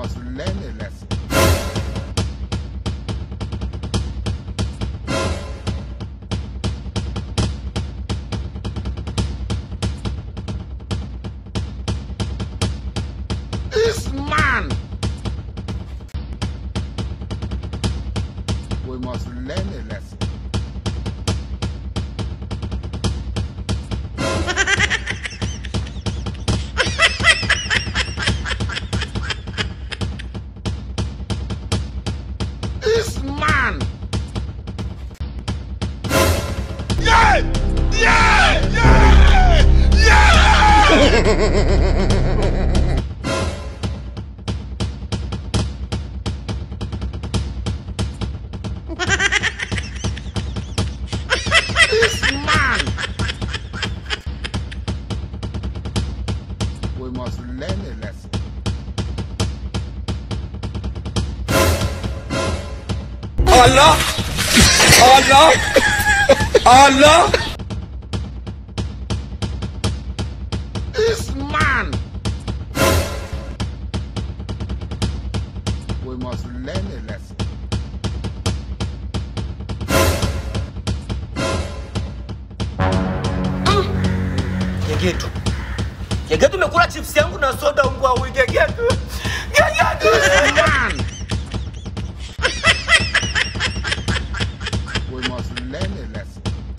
must learn a lesson. This man. We must learn a lesson. This man. Yeah! Yeah! Yeah! Yeah! this man. We must learn a lesson. Allah! Allah! Allah! This man. We must learn a lesson. Gegetu. Gegetu umekula chips yangu na soda mbwa huyu Gegetu. Gegetu. This man. We must learn a lesson.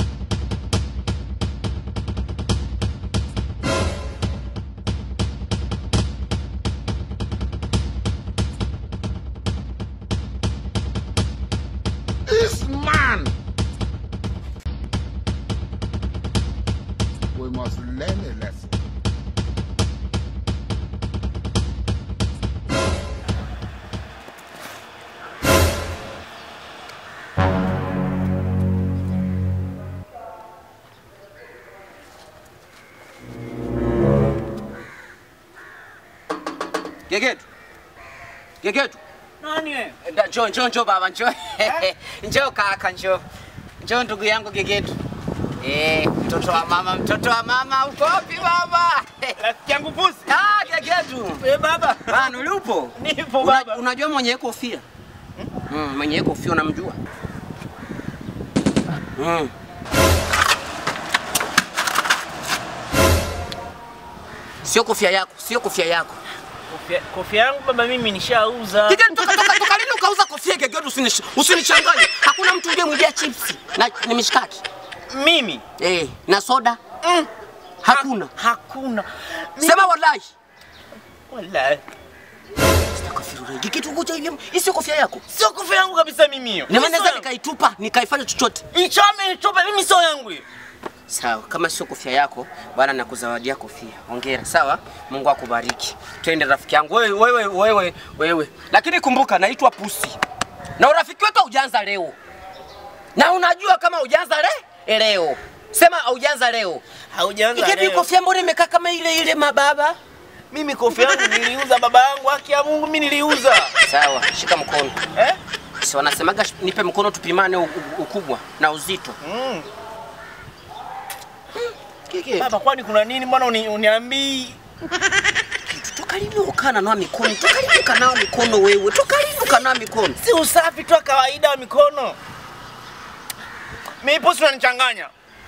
This man. We must learn a lesson. Gegetu. Gegetu. Nani wewe? Da- Njoo, njoo, njoo baba, njoo. Njoo kaka, njoo. Njoo ndugu yangu Gegetu. Eh, mtoto wa mama, mtoto wa mama, uko wapi baba? Rafiki yangu Pusi. Ah, Gegetu. Eh, baba. Bana, ulipo? Nipo Una, baba. unajua mwenye kofia? Mm, mwenye kofia unamjua? Mm. Sio kofia yako, sio kofia yako. Kofia, kofia yangu baba mimi nishauza. Gegetu, toka toka toka, lini ukauza kofia Gegetu? Usinish- Usinichanganye. Hakuna mtu uliyemwibia chipsi na ni mishikaki. Mimi. Eh, na soda? Mm. Hakuna. Hakuna. Mimi- Sema wallahi. Wallahi. Astaghfirullah. Gegetu, ngoja hivi. Hii sio kofia yako. Sio kofia yangu kabisa mimi hiyo. Na maana Sio naweza yangu. nikaitupa, nikaifanya chochote. Ichome ichope mimi sio yangu hiyo. Sawa, kama sio kofia yako bwana, nakuzawadia kofia. Hongera. Sawa, Mungu akubariki. Twende rafiki yangu, wewe wewe wewe wewe. Lakini kumbuka, naitwa Pusi na urafiki wetu haujaanza leo, na unajua kama haujaanza le leo. Sema haujaanza leo. Haujaanza Ikepi leo. kofia mbona imekaa kama ile ile mababa? Mimi kofia yangu niliuza baba yangu, haki ya Mungu mimi niliuza. Sawa, shika mkono. Eh? Si wanasemaga sh- nipe mkono tupimane u- u- ukubwa na uzito. Mm. Kike, Baba kwani kuna nini mbona uni, uniambii? toka lini ukana nao mikono? Toka lini ukanao mikono wewe? Toka lini ukanao mikono? Si usafi tu wa kawaida wa mikono. Mimi Pusi unanichanganya.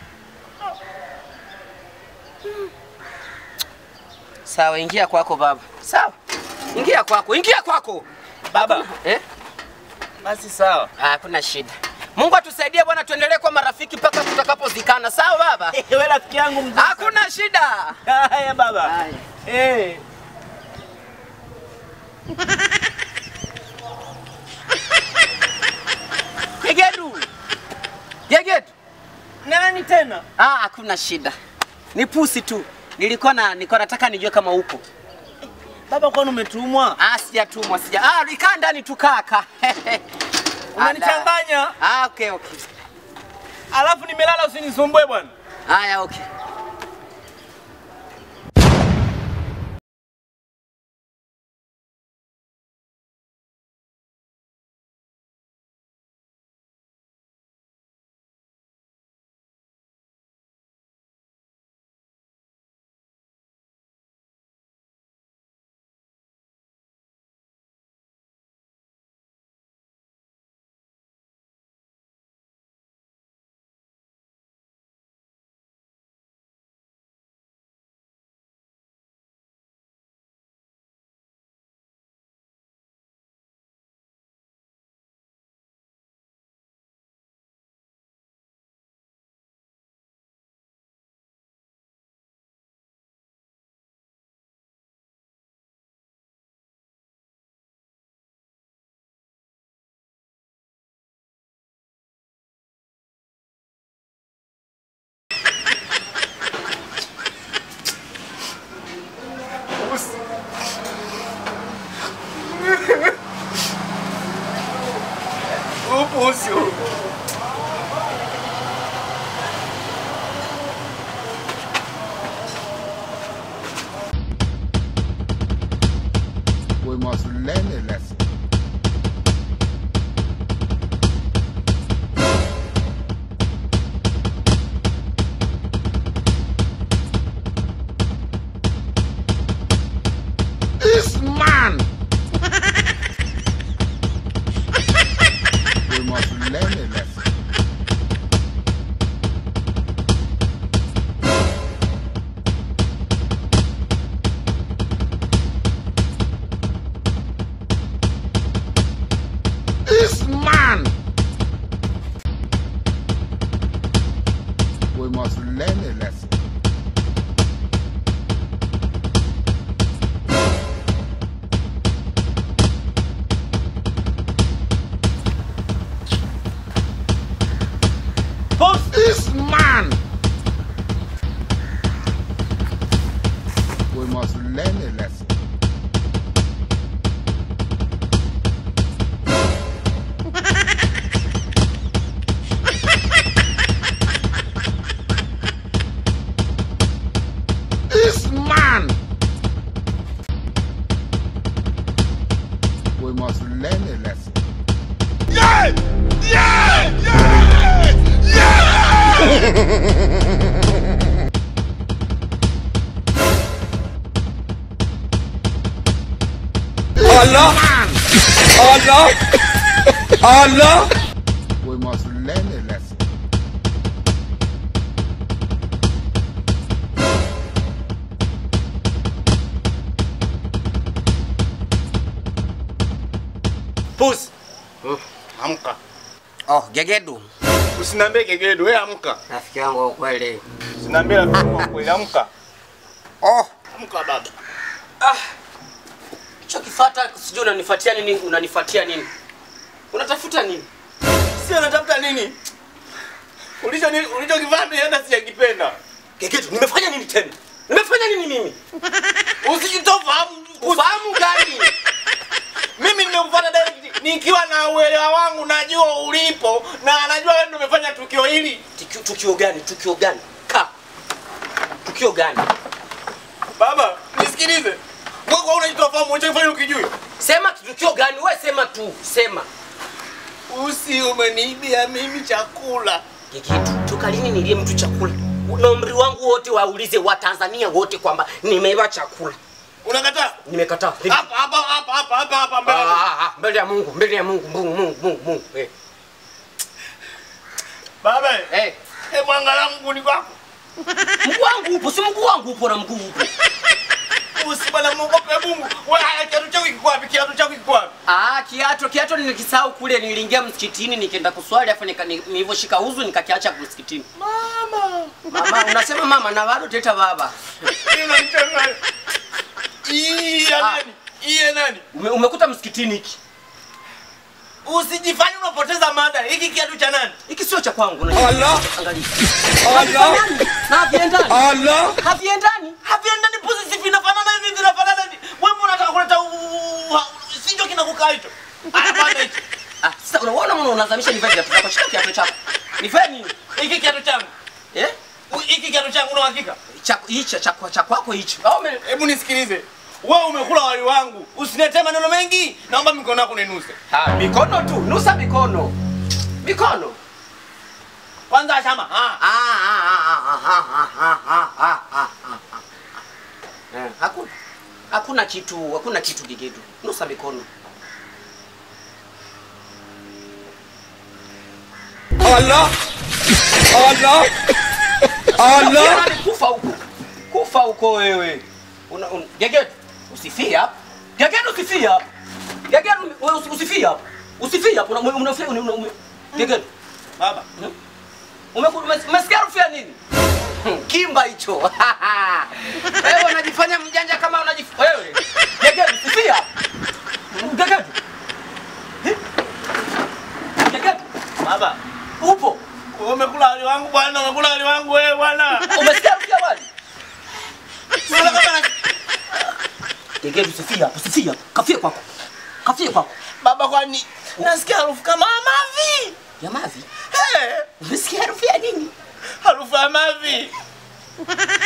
Sawa, ingia kwako baba. Sawa, ingia kwako, ingia kwako Baba, eh? basi sawa. Ah, Hakuna shida. Mungu atusaidie bwana, tuendelee kwa marafiki mpaka tutakapozikana. Sawa baba? Wewe rafiki yangu mzuri. Hakuna shida. Haya baba. Haya. Eh. Gegedu. Gegedu. Nani tena? Ah, hakuna shida. Ni pusi tu. Nilikuwa na nilikuwa nataka nijue kama upo. Baba kwani umetumwa? Ah, sijatumwa, sija. Ah, likaa ndani tu kaka. Unanichanganya. Ah, okay, okay. Alafu nimelala usinisumbue bwana. Haya, okay. learn a lesson. Boss, This man! We must learn a lesson. This man! We must learn a lesson. Allah Man! Allah Allah We must learn a lesson. pusi. Amka. Oh, Gegedu. Usiniambie gegedu, wewe amka. Rafiki yangu wa ukweli. Usiniambie rafiki yangu kweli, amka. Oh, Amka baba. hicho kifata sijui unanifuatia nini, unanifuatia nini? Unatafuta nini? Sio natafuta nini? Ulicho ulichokivaa mimi hata sijakipenda. Gegedu, nimefanya nini tena? Nimefanya nini mimi? Usijitofahamu. Ufahamu gani? Mimi nimekufuata direct nikiwa na uelewa wangu, najua ulipo na najua wewe ndio umefanya tukio hili. Tukio, tukio gani? Tukio gani? Ka. Tukio gani? Baba, nisikilize. Wewe kwa unajitofahamu unachofanya ukijui. Sema tukio gani? Wewe sema tu, sema. Usi umeniibia mimi chakula. Gegedu, toka lini nilie mtu chakula? Na umri wangu wote waulize Watanzania wote kwamba nimeiba chakula. Unakataa? Nimekataa. Hapa hapa hapa hapa hapa hapa mbele. Ah, ah, ah, mbele ya Mungu, mbele ya Mungu, Mungu, Mungu, Mungu, Mungu. Eh. Baba, Eh. hebu angalia mguu ni kwako. Mguu wangu upo, si mguu wangu upo na mguu upo. Usi bwana muogope Mungu. Wewe haya kiatu chako kiko wapi? Kiatu chako kiko wapi? Ah, kiato kiato nilikisahau kule, niliingia msikitini nikaenda kuswali afu nika- ni- nilivyoshika uzu nikakiacha msikitini. Mama. Mama, unasema mama na bado teta baba. Ina nichanganya. Hii ya Ah. nani? Hii ya nani? Ume, umekuta msikitini hiki. Usijifanye unapoteza mada. Hiki kiatu cha nani? Hiki sio cha kwangu. unajua. Allah Angalia. Allah Haviendani. Na haviendani. Allah Haviendani. Haviendani pusi si vinafanana hivi vinafanana hivi. Wewe unataka kuleta u- u- sicho kinakukaa hicho. Hapana hicho. Ah, sasa unaona mbona unazamisha nivae viatu zako? Shika kiatu chako. Nivae nini? Hiki kiatu changu. Eh? U- Hiki kiatu changu una hakika? Cha hicho cha cha kwako hicho. Au ume- Hebu nisikilize. Wewe umekula wali wangu. Usiniletee maneno mengi. Naomba mikono yako ninuse. Ha, mikono tu, nusa mikono. Mikono. Kwanza shama. Ah. Ah, ah, ah, ah, ah, ah, ah, ah, ah, ah, ah, ah. Eh, Hakuna. Hakuna kitu, hakuna kitu Gegedu. Nusa mikono. Allah Allah Allah Yaani kufa huko. Kufa huko wewe. Una, un, Gegedu, usifie hapa. Gegedu usifie hapa. Gegedu wewe usi- usifie hapa. Usifie hapa. Una unafia una, una, una, Gegedu. Baba. Umeku- ume- Umesikia harufu ya nini? Kimba hicho. Wewe unajifanya mjanja kama unajif wewe. Gegedu, sifia. Gegedu. Eh? Gegedu, Baba. upo. Wewe umekula wali wangu bwana, umekula wali wangu wewe bwana. Umesikia harufu ya wali? Sasa kama na- Gegedu, sifia hapo, sifia. Kafie kwako. Kafie kwako. Baba kwani nasikia harufu kama mavi. Ya mavi. Hey, Umesikia harufu ya nini? harufu ya mavi.